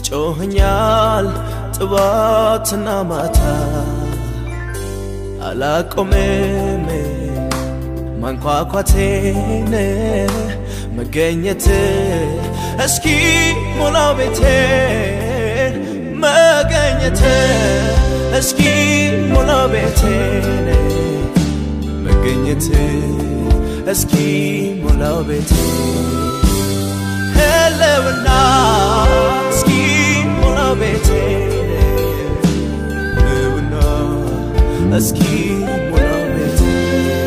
ይጮኸኛል ጥዋትና ማታ አላቆምም ማንኳኳቴን መገኘት እስኪ ሞላው ቤቴን መገኘት እስኪ ሞላው ቤቴን መገኘት እስኪ ሞላው ቤቴን ህልውና እስኪ ሞላው ቤቴን ህልውና እስኪ ሞላው ቤቴን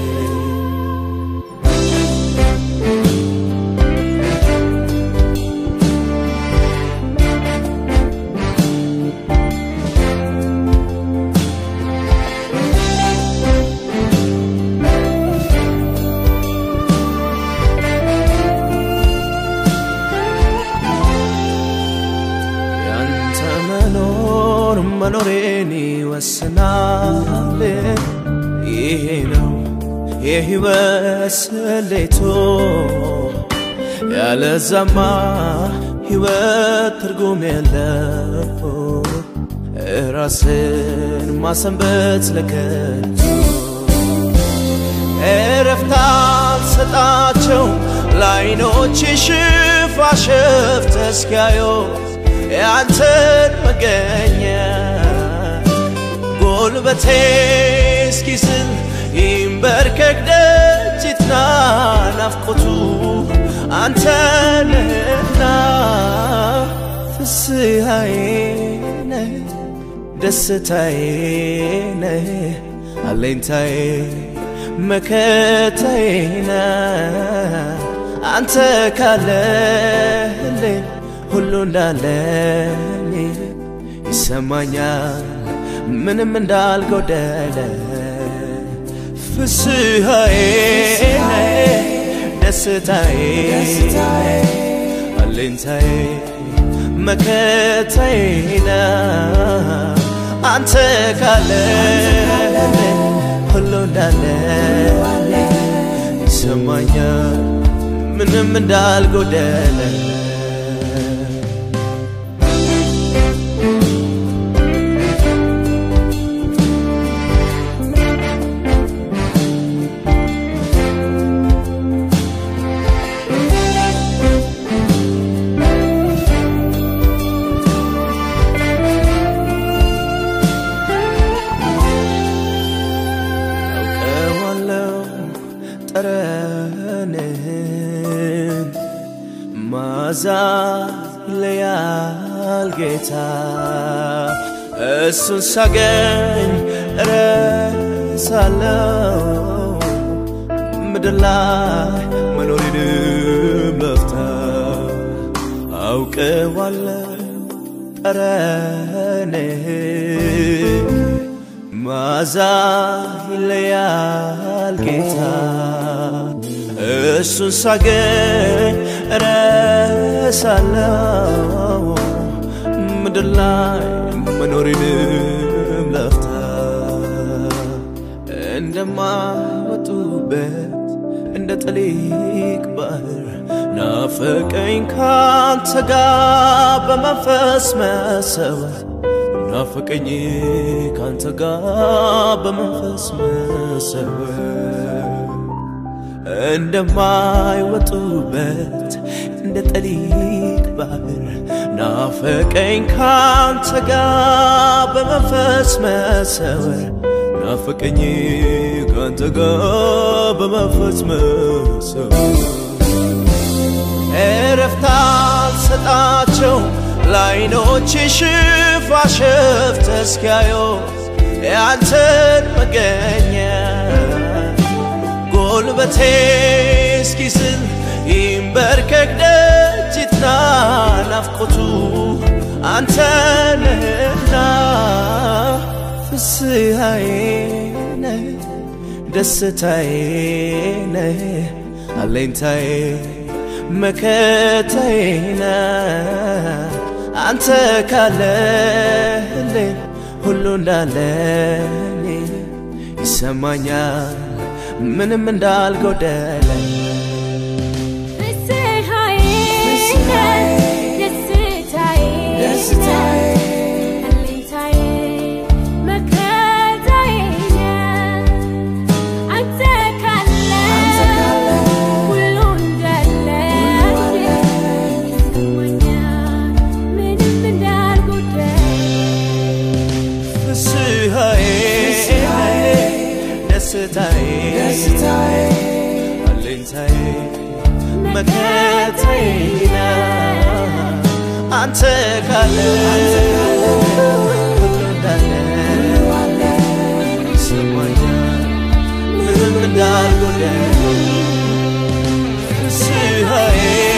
ያንተ መኖር መኖሬን ይወስናል። ይሄ ነው የህይወት ስሌቶ፣ ያለዛማ ህይወት ትርጉም የለው። ራስን ማሰንበት ለከንቱ እረፍት አልሰጣቸው ለዓይኖች ሽፋሽፍት እስኪያዩ ያንተን መገኘት ጉልበቴ እስኪስል ይንበርከክ ደጅትና ናፍቆቱ አንተ ነህና ፍስሐዬ ነህ ደስታዬ ነህ አለኝታዬ መከታዬ ነህ አንተ ካለህልኝ ሁሉ እንዳለኝ ይሰማኛል ምንም እንዳልጎደለ ፍስሐዬ ነህ ደስታዬ አለኝታዬ መከታዬ ነህ አንተ ካለህልኝ ሁሉ እንዳለኝ ይሰማኛል ምንም እንዳልጎደለ አውቀዋለሁ ጠረንህን ማዛ ይለያል ጌታ እሱን ሳገኝ እረሳለሁ ምድር ላይ መኖሬንም ለፍታ አውቀዋለሁ ጠረንህን ማዛ ይለያል ጌታ እሱን ሳገኝ እረሳለሁ ምድር ላይ መኖሬንም ለፍታ እንደማይወጡበት እንደ ጠሊቅ ባህር ናፈቀኝ ካንተ ጋር በመንፈስ መሰወር ናፈቀኝ ካንተ ጋር በመንፈስ መሰወር እንደማይወጡበት እንደ ጠሊቅ ባህር ናፈቀኝ ካንተ ጋር በመንፈስ መሰወር ናፈቀኝ ካንተ ጋር በመንፈስ መሰወር እረፍት አልሰጣቸው ለዓይኖች ሽፋሽፍት እስኪያዩ ያንተን መገኘት ጉልበቴ እስኪስል ይንበርከክ ደጅትና ናፍቆቱ አንተ ነህና ፍስሐዬ ነህ ደስታዬ ነህ አለኝታዬ መከታዬ ነህ አንተ ካለህልኝ ሁሉ እንዳለኝ ይሰማኛል ምንም እንዳልጎደለ ፍስሐዬ ነህ ደስታዬ ደስታዬ ደስታዬ አለኝታዬ መከታዬ ነህ አንተ ካለ ሁሉ እንዳለ ይሰማኛል ምንም እንዳልጎደል ፍስሐዬ